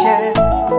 nifurahishe.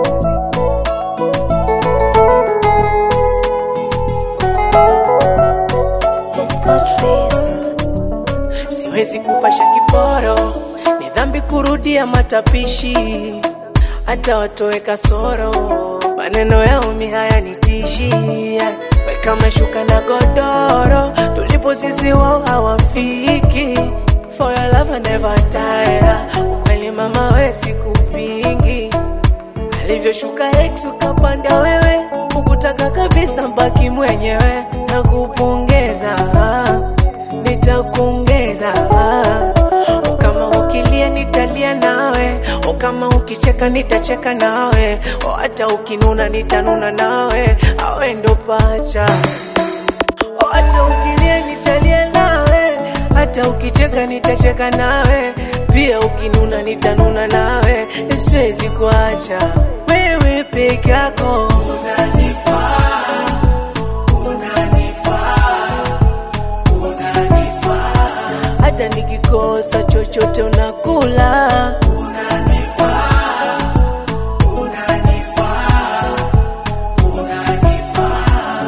Siwezi kupasha kiporo, ni dhambi kurudia matapishi, hata watoe kasoro, maneno yao mi hayanitishi. Weka mashuka na godoro, tulipo sisi wao hawafiki. For your love I never tire, ukweli mama we sikupingi. Alivyoshuka ex ukapanda wewe, ukutaka kabisa mbaki mwenyewe, na kupongeza nitakuongeza kama ukilia nitalia nawe, o kama ukicheka nitacheka nawe, o hata ukinuna nitanuna nawe, awe ndo pacha. O hata ukilia nitalia nawe, hata ukicheka nitacheka nawe, pia ukinuna nitanuna nawe, siwezi kuacha wewe peke yako unanifaa, unanifaa unanifaa hata nikikosa chochote unakula unanifaa unanifaa unanifaa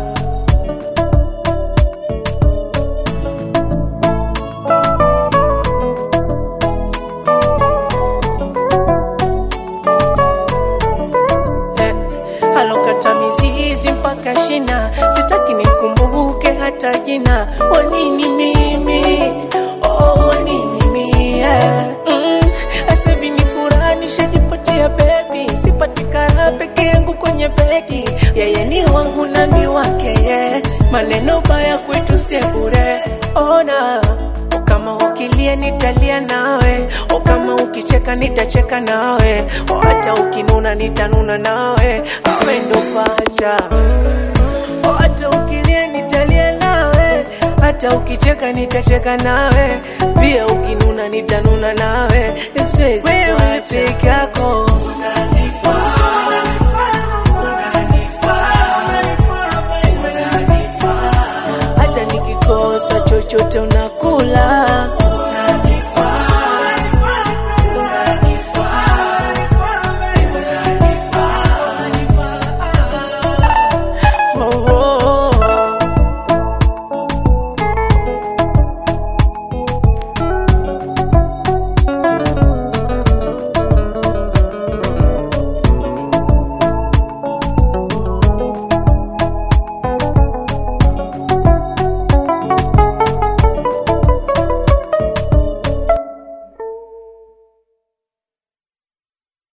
Eh, alokata mizizi mpaka shina, sitaki nikumbuke hata jina. Wanini mimi, oh, wanini mimi yeah. mm. Asevi ni furaha nishajipatia bebi, sipatikana peke yangu kwenye bedi. Yeye ni wangu nami wake yeah. Maneno baya kwetu sebure, ona O kama ukilia nitalia nawe, o kama ukicheka nitacheka nawe, o hata ukinuna nitanuna nawe, awe ndo pacha. O hata ukilia nitalia nawe, hata ukicheka nitacheka nawe, pia ukinuna nitanuna nawe, siwezi wewe peke yako unanifaa, unanifaa, unanifaa, hata nikikosa chochote una